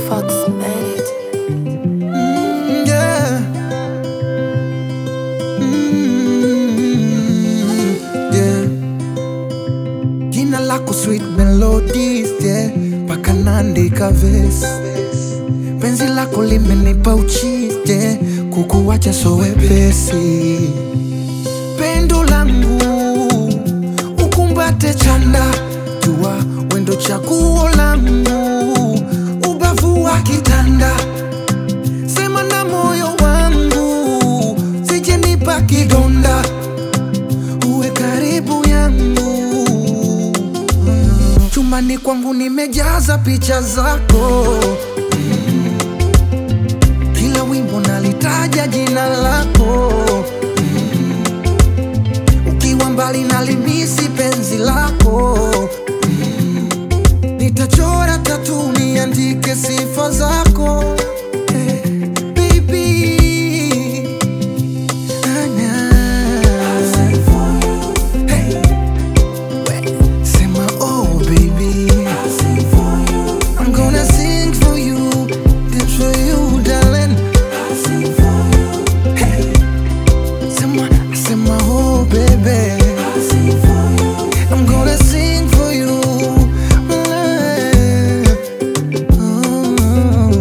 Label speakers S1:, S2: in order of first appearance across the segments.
S1: Fox made it.
S2: Mm, yeah. Mm, yeah. Jina lako sweet melodies, yeah. Paka naandika verse. Penzi lako limenipa uchizi, yeah. Kukuwacha so wepesi. Pendo langu ukumbate chanda, jua wendo chaguo langu, ubavu wa kitanda sema na moyo wangu, sijenipa kidonda, uwe karibu yangu. Mm. Chumbani kwangu nimejaza picha zako, Mm. kila wimbo nalitaja jina lako, Mm. ukiwa mbali nalimisi penzi lako, Mm. nitachora tatu niandike sifa zako Eh, baby. Ah, nah. Hey. We- Sema, oh, baby. I'm gonna sing for you, dance for you, darling. Hey. Sema, sema, oh, baby. I'm gonna sing for you. Mm.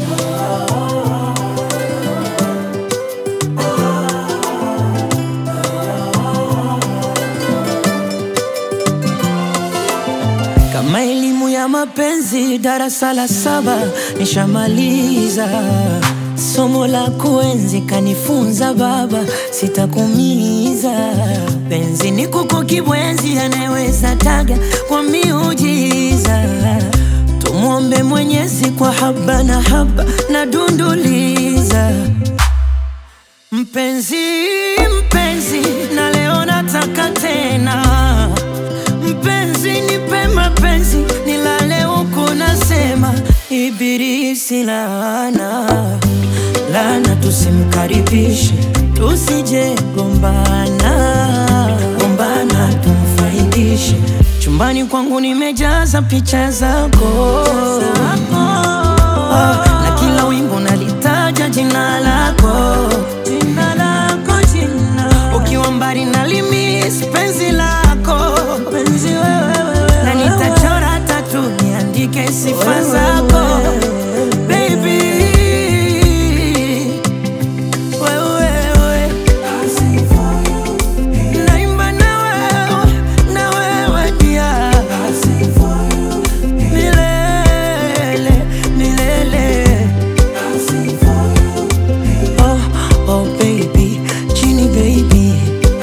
S3: Kama elimu ya mapenzi darasa la saba nishamaliza, somo la kuenzi kanifunza baba, sitakumiza. Penzi ni kuku kibwenzi, anayeweza taga kwa miujiza. Tumwombe Mwenyezi kwa haba na haba na dunduliza Mpenzi, mpenzi, na leo nataka tena Mpenzi, nipe mapenzi, nilale huku nasema Ibilisi laana, laana tusimkaribishe, tusije gombana, gombana tumfaidishe. Chumbani kwangu nimejaza picha zako, Ah, na kila wimbo nalitaja jina lako, jina lako, jina ukiwa mbali nalimis penzi lako, penzi wewe, na nitachora tatu niandike sifa zako baby, wewe naimba na wewe, na wewe pia milele, milele. Oh, oh baby, Genie baby.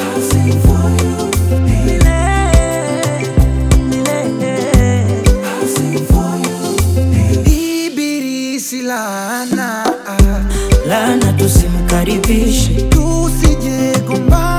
S3: Milele, milele.
S2: Ibilisi laana
S3: Lana tusimkaribishe
S2: tusije gombana